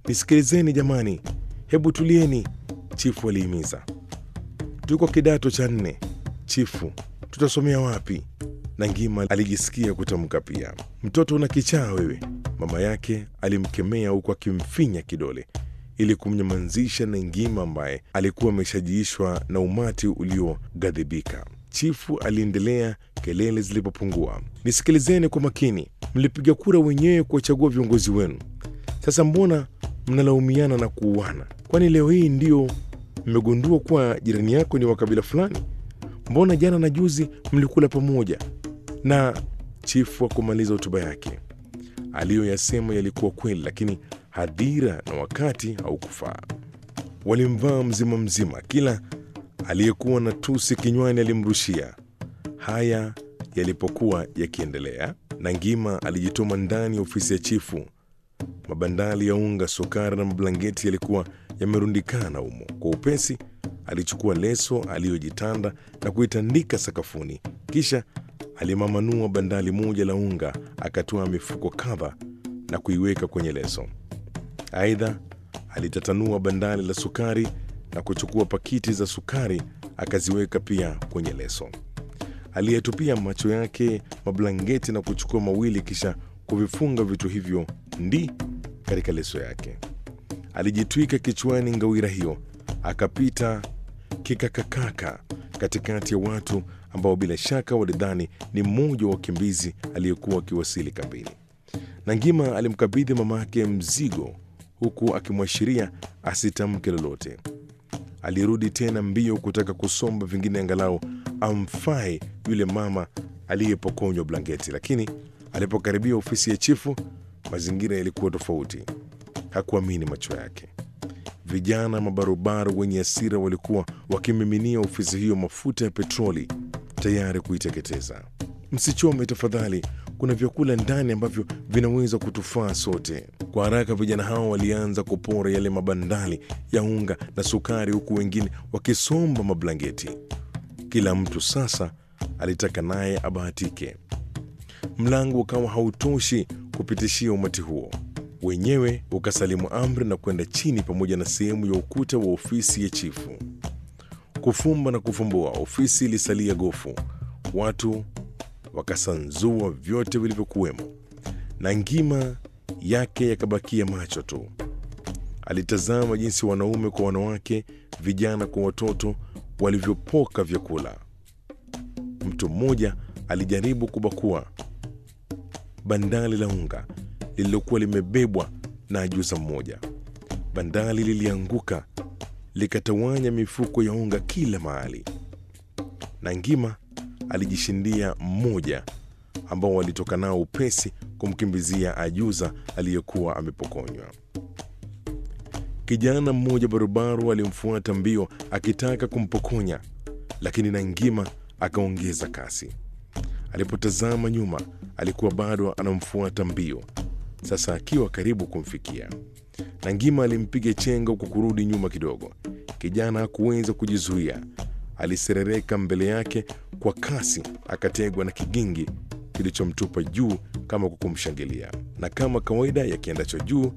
Nisikilizeni jamani, hebu tulieni, chifu alihimiza. Tuko kidato cha nne, chifu, tutasomea wapi? na Ngima alijisikia kutamka pia. Mtoto una kichaa wewe, mama yake alimkemea huku akimfinya kidole ili kumnyamazisha na Ngima ambaye alikuwa ameshajiishwa na umati ulioghadhibika. Chifu aliendelea kelele zilipopungua. Nisikilizeni kwa makini, mlipiga kura wenyewe kuwachagua viongozi wenu. Sasa mbona mnalaumiana na kuuana? Kwani leo hii ndio mmegundua kuwa jirani yako ni wa kabila fulani? Mbona jana na juzi mlikula pamoja? Na chifu hakumaliza hotuba yake. Aliyoyasema yalikuwa kweli, lakini hadhira na wakati haukufaa. Walimvaa mzima mzima, kila aliyekuwa na tusi kinywani alimrushia. Haya yalipokuwa yakiendelea, na Ngima alijitoma ndani ya ofisi ya chifu. Mabandali ya unga, sukari na mablangeti yalikuwa yamerundikana humo. Kwa upesi alichukua leso aliyojitanda na kuitandika sakafuni, kisha alimamanuo bandali moja la unga, akatoa mifuko kadha na kuiweka kwenye leso. Aidha, alitatanua bandali la sukari na kuchukua pakiti za sukari akaziweka pia kwenye leso. Aliyetupia macho yake mablangeti na kuchukua mawili, kisha kuvifunga vitu hivyo ndi katika leso yake. Alijitwika kichwani ngawira hiyo, akapita kikakakaka katikati ya watu ambao bila shaka walidhani ni mmoja wa wakimbizi aliyekuwa akiwasili kambini. Na Ngima alimkabidhi mamake mzigo huku akimwashiria asitamke lolote. Alirudi tena mbio kutaka kusomba vingine angalau amfae yule mama aliyepokonywa blanketi, lakini alipokaribia ofisi ya chifu, mazingira yalikuwa tofauti. Hakuamini macho yake. Vijana mabarobaro wenye hasira walikuwa wakimiminia ofisi hiyo mafuta ya petroli tayari kuiteketeza. Msichome tafadhali, kuna vyakula ndani ambavyo vinaweza kutufaa sote. Kwa haraka vijana hao walianza kupora yale mabandali ya unga na sukari, huku wengine wakisomba mablangeti. Kila mtu sasa alitaka naye abahatike. Mlango ukawa hautoshi kupitishia umati huo wenyewe ukasalimu amri na kwenda chini pamoja na sehemu ya ukuta wa ofisi ya chifu. Kufumba na kufumbua, ofisi ilisalia gofu. Watu wakasanzua vyote vilivyokuwemo, na Ngima yake yakabakia macho tu. Alitazama jinsi wanaume kwa wanawake, vijana kwa watoto walivyopoka vyakula. Mtu mmoja alijaribu kubakua bandali la unga lililokuwa limebebwa na ajuza mmoja. Bandali lilianguka likatawanya mifuko ya unga kila mahali, na Ngima alijishindia mmoja ambao walitoka nao upesi kumkimbizia ajuza aliyekuwa amepokonywa. Kijana mmoja barubaru alimfuata mbio akitaka kumpokonya, lakini na Ngima akaongeza kasi. Alipotazama nyuma, alikuwa bado anamfuata mbio sasa akiwa karibu kumfikia, na Ngima alimpiga chenga kwa kurudi nyuma kidogo. Kijana hakuweza kujizuia, aliserereka mbele yake kwa kasi, akategwa na kigingi kilichomtupa juu kama kwa kumshangilia, na kama kawaida ya kiendacho juu